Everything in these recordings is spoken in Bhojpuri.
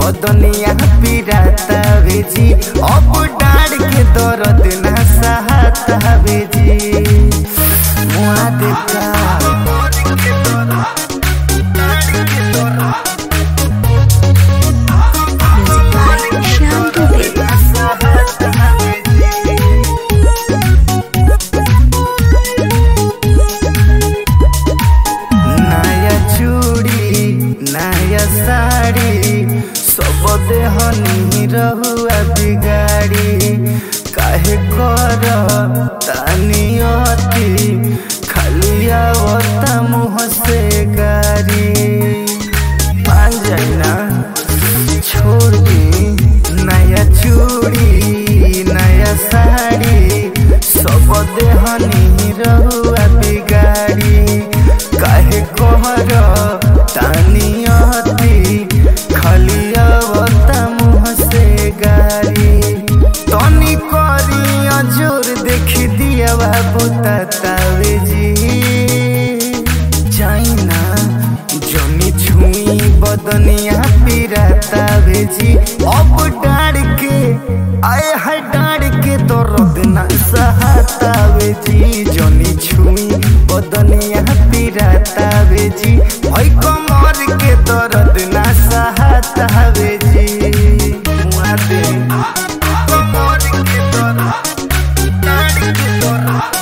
बदनिया पिराता बेजी अब डाड़ के दर्द ना सहता बेजी मुआ देता Music by Shyam Dubey. नया चूड़ी नया साड़ी सब देहनी रहुआ बिगाड़ी काहे कर तानी अति खाली आवता मुँह से गारी मान जाइना छोड़ दी नया चूड़ी नया साड़ी सब देहनी रहुआ बिगाड़ी काहे कहर तानी अति खाली अवता मुँह से गारी तनी करी अजोर देख दिया बाबू तावे जी चाइना जनी छुई बदनिया पिराता बेजी अब डाड़ के आए है डाड़ के दर्द ना सहता बेजी जनी छुई बदनिया पिराता बेजी ओइ कमर के दर्द ना सहता बेजी मुआ दे कमर के दर्द डाड़ के दर्द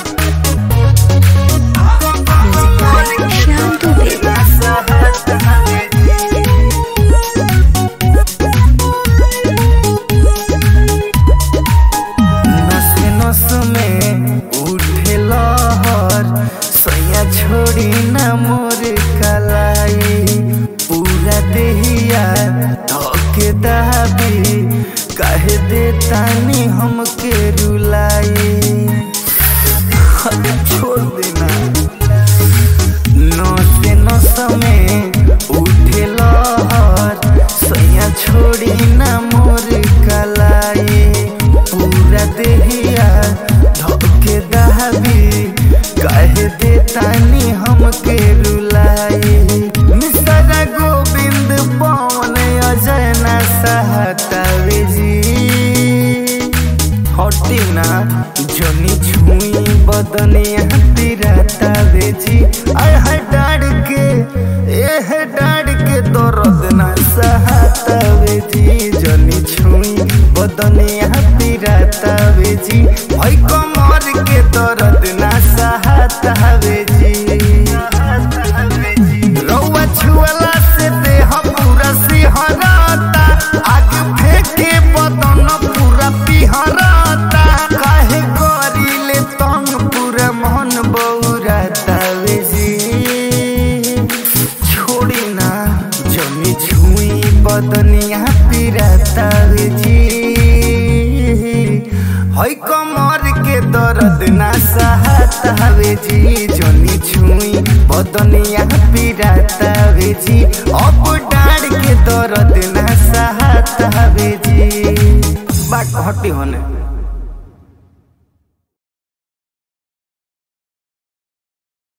Music by Shyam Dubey. नस नस में उठे लहर सैया छोड़ी न मोर कलाई पूरा देहिया धोके दाबी कहे दे तानी हमके रुलाई हद छोड़ देना नस नस में उठे लहर सैया छोड़ी न मोर कलाई पूरा देहिया धोके दहबी कहे दे तानी हमके रुलाई मिसरा गोविंद पवन अजय न सहतावे जी हटी ना जनी छुई बदनिया तिराता बेजी आय है डाड़ के ए है डाड़ के दर्द ना सहता बेजी जनी छुई बदनिया तिराता बेजी भाई कमर के दर्द ना सहता बेजी रउआ छुअला से देह पूरा सिहरता आग फेंके बदन पूरा पिहरता काहे करिले तंग पूरा मन बौराता बेजी छोड़ी ना जमी छुई बदनिया पिराता बेजी है कमर के दर्द ना सहता बेजी जनी छुई बदनिया पिराता बेजी अब डाड़ के दर्द ना सहता बेजी बाट हटी होने